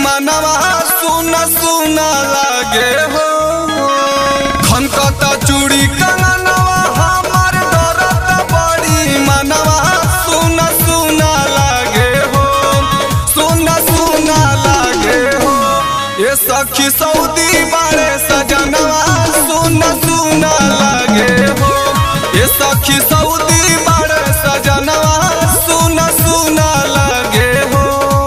मनवा सुना सुना लागे हो खनकता चूड़ी कंगनवा हमार डरत बड़ी मनवा सुना सुना लागे हो सुना सुना लागे हो ये सखी सऊदी बारे सजनवा सुना सुना लागे हो ये सखी सऊदी बारे सजनवा सुना सुना लागे हो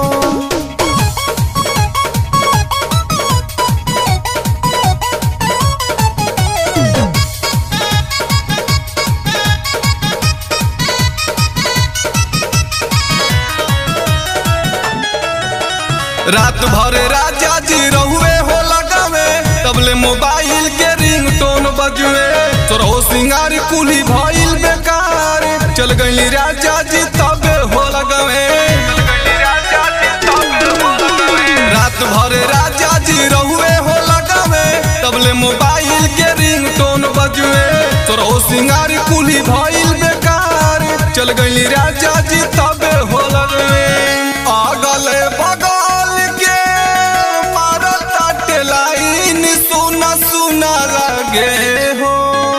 रात भर राजा जी रहुए हो लगावे तबले मोबाइल के रिंग टोन बजुए तोरो सिंगार कुली भइल बेकार चल गई राजा जी तबे हो लगावे रात भर राजा जी रहुए हो लगावे तबले मोबाइल के रिंग टोन बजुए तोरो सिंगार कुली भइल बेकार चल गई राजा जी तबे हो लगावे अगले बगल के मारता लाइन सुना सुना लगे हो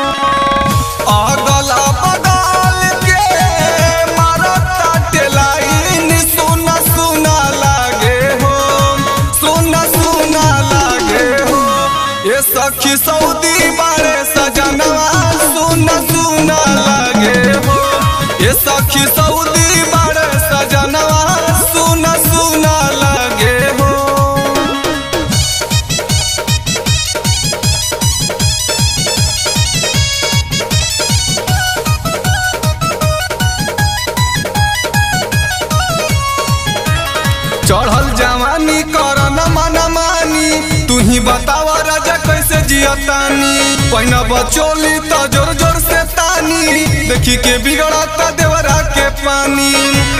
अगला बगल के मारता लाइन सुना सुना लागे हो सुना सुना लागे हो ये सखी सऊदी बारे सजनवा सुना सुना लागे हो ये सखी सऊदी बारे सजनवा सुना सुना लागे हो चढ़ल जवानी कर न मन मानी तू ही बतावा राजा कैसे जियतानी पहिना बचोली तो जोर जोर से तानी देखी के बिगड़ता देवरा के पानी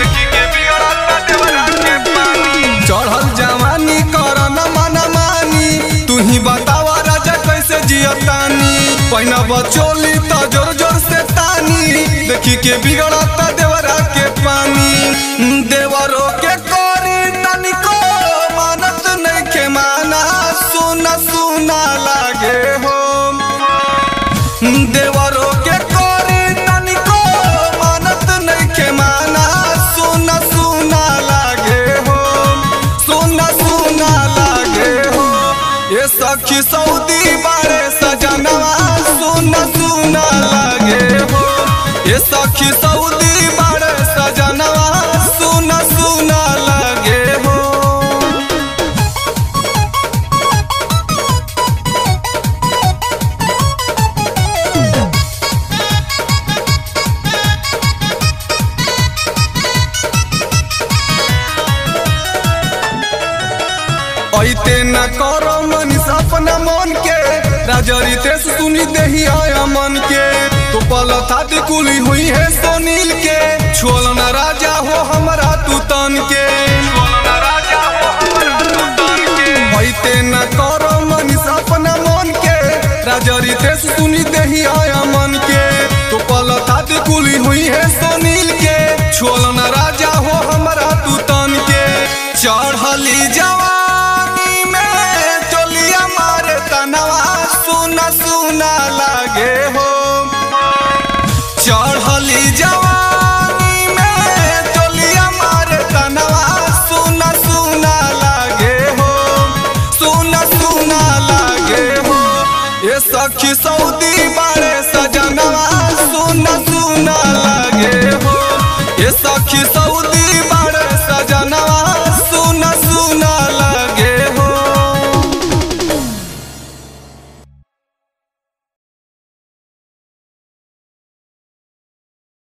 चढ़ल जवानी कर न मन मानी तू ही बतावा राजा कैसे जियतानी पहिना बचोली तो जोर जोर से तानी देखी के बिगड़ता देवरा के पानी देवरो के कोरी तनिको मानत नहीं के माना सुना सुना लागे हो देवरो के कोरी तनिको मानत नहीं के माना सुना सुना लागे हो सुना सुना लागे हो ये सखी सऊदी बारे सजनवा सुना सुना लागे हो ये सखी सऊदी बारे सजनवा सुना सुना लागे हो ऐते न करो मनीष अपना मन के राजरी तेस सुनी देही आया मन के तो पल था कुली हुई है सोनील के छोल न राजा हो हमारा तू तन के ऐते न करो मनीष अपना मन के राजरी तेस सुनी देही आया मन के तो पल था कुली हुई है सोनील के छोल न राजा हो हमारा तू तन के चढ़ली जवानी में चोलिया मारे तनवा सुना सुना लागे हो चढ़ली जवानी